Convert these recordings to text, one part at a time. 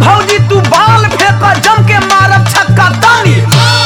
भौजी तू बाल फेंक जम के मारब छक्का तानी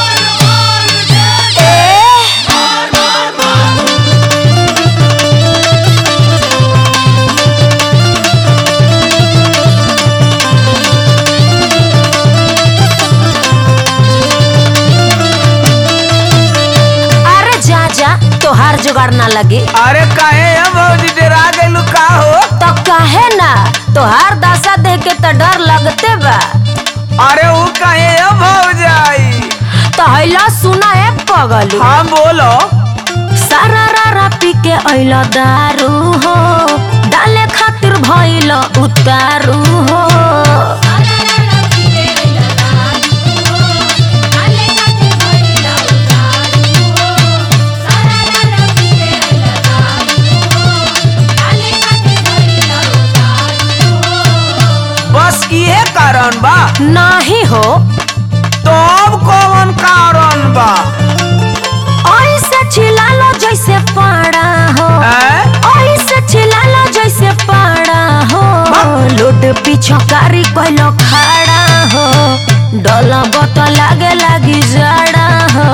अरे जा जा तोहार जुगाड़ ना लगी अरे काहे है भौजी डरा गइलू का हो तो काहे ना तोहार दशा देख के तो डर लगते बा अरे वो काहे है भौजाई तो हैला सुना है पगलू हाँ बोलो सारा रारा पी के अइल दारू हो डाले खातिर भइल उतारू हो बस इहे कारण बा नाही हो तो अब कौन कारण बा ऐसे चिल्लालो जैसे पाड़ा हो हैं? ऐसे चिल्लालो जैसे पाड़ा हो लूट पीछो कारी कोइलो खड़ा हो डोला बत लागे लागी जड़ा हो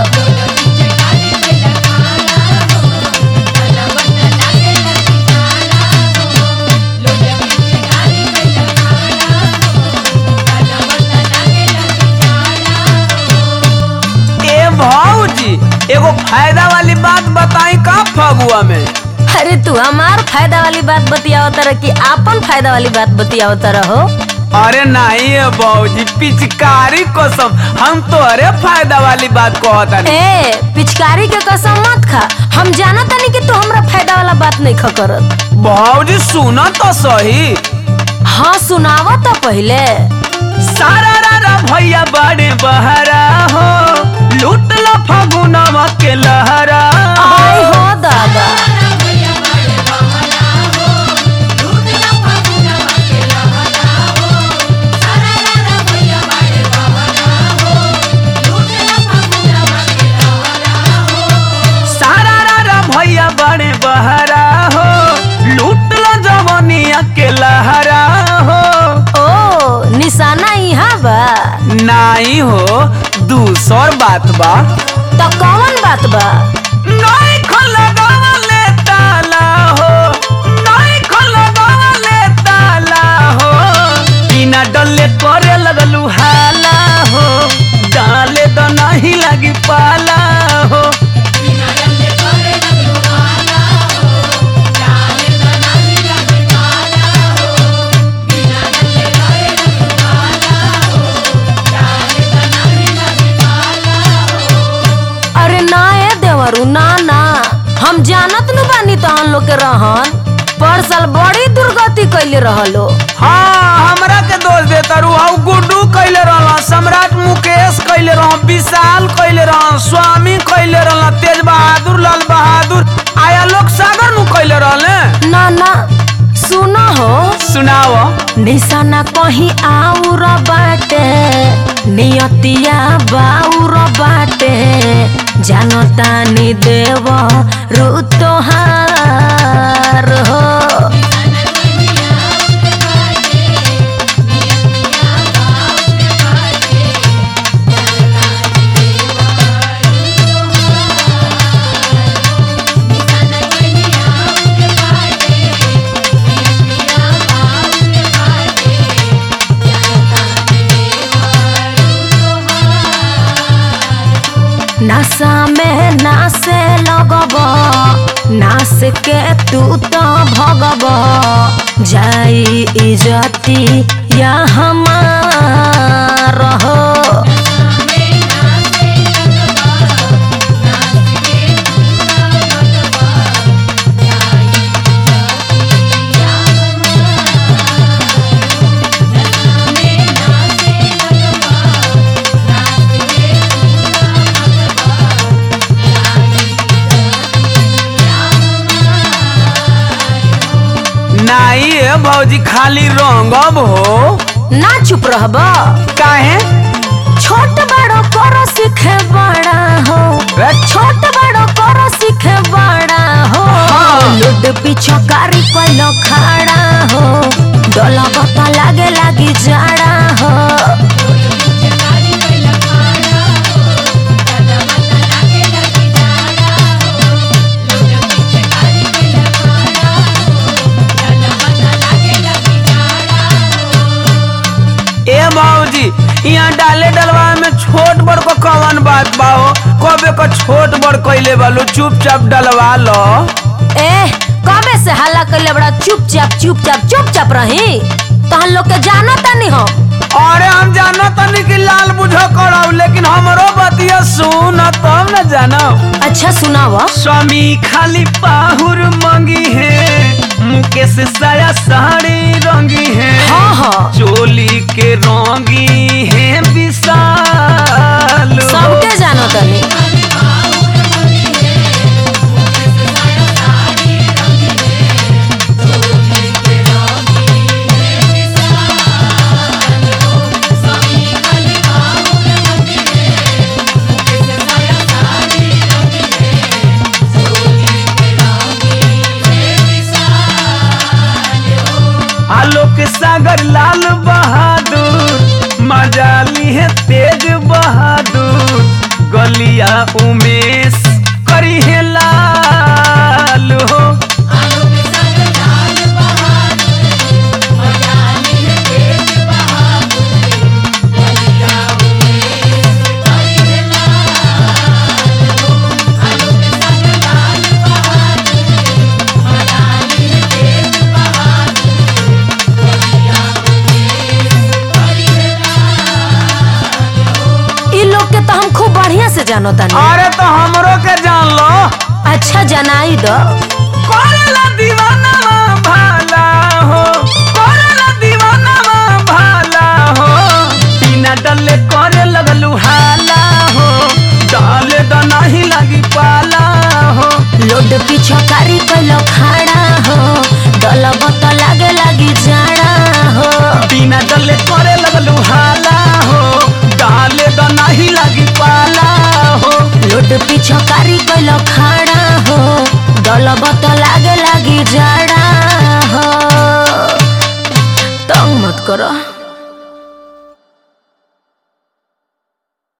ए भौजी एगो फायदा वाली बात बताई का फगुआ में अरे तू हमार फायदा वाली बात बतियाओ तरह की आपन फायदा वाली बात बतियाओ तरह हो अरे नहीं है भौजी पिचकारी कसम हम तो अरे फायदा वाली बात कहता ए पिचकारी के कसम मत खा हम जाना तनी कि तू हमरा फायदा वाला बात नहीं खा करत भौजी सुना तो सही हाँ सुनावा तो पहले सारा रारा भैया बड़े बहरा हो लूट लो फगुनवा के लहरा आई हो दादा सारा रारा भैया बड़े बहरा हो लूट लो जवनिया के लहरा हो ओ निशाना यहाँ बा नहीं हो दूसर बात बा तो कौन बात बा नहीं खोलगवले ताला हो नहीं खोलगवले ताला हो बिना डले करे लगलू हाला हो डाले तो नहीं लगी पाला हो अरे ना ए देवरू ना ना हम जानत नु बानी तहन लोग के रहन पर साल बड़ी दुर्गति कैले रहलो हाँ हमरा के दोष दे तारू हाउ गुड्डू कैले रहला सम्राट मुकेश कैले रह विशाल कैले रह स्वामी कैले रहला तेज बहादुर लाल बहादुर आया लोग सागर नु कैले रहले ना ना सुनो हो सुनाओ निशाना कहीं आउर बाटे नियतिया बाउर बाटे जानतानी देव ऋतुहार हो नशा में नासे लगब नास के तू तो भगब जाई इजती या हमार हो नहीं है भौजी खाली रंगब हो ना चुप रहब काहे छोट बड़ो करो सीखे बड़ा हो रे, छोट बड़ो करो सीखे बड़ा हो हाँ हाँ। लोड पीछो कारी कैलो खड़ा हो डोला बता लागे लागी जाड़ा हो ए बाबूजी यहाँ डाले डलवा में छोट बड़ को कवन बात बा हो कबे को छोट बड़ कैले बालो चुपचाप डलवा लो ए कबे से हल्ला कैले बड़ा चुपचाप चुपचाप चुपचाप रही तहन लोग के जानो तनी हो अरे हम जानो तनी कि लाल बुझो कराऊ लेकिन हमरो बतिया सुन तब न जानो अच्छा सुनावा स्वामी खाली पाहुर मंगी है मुकेश साया साड़ी रंगी है हाँ हाँ चोली के रंगी है विशाल हो। सबके जानो तनी आलोक सागर लाल बहादुर मजाली है तेज बहादुर गलिया उमेश करी है लाल हो इ लोग के तो हम खूब बढ़िया से जानो तनी अरे तो हमरो के जान लो अच्छा जनाई दो करेला दीवाना भाला हो करेला दीवाना भाला हो बिना डले करे लगलू हाला हो डाले द नहीं लगी पाला हो लोड पीछो कारी कैलो खड़ा हो डोला बता लागे लागी जाड़ा हो बिना डले करे लगलू हाला हो डाले द नहीं लगी पाला हो लोड पीछो कारी कैलो खड़ा हो डोला बता लागे लागी जाड़ा हो तंग मत करो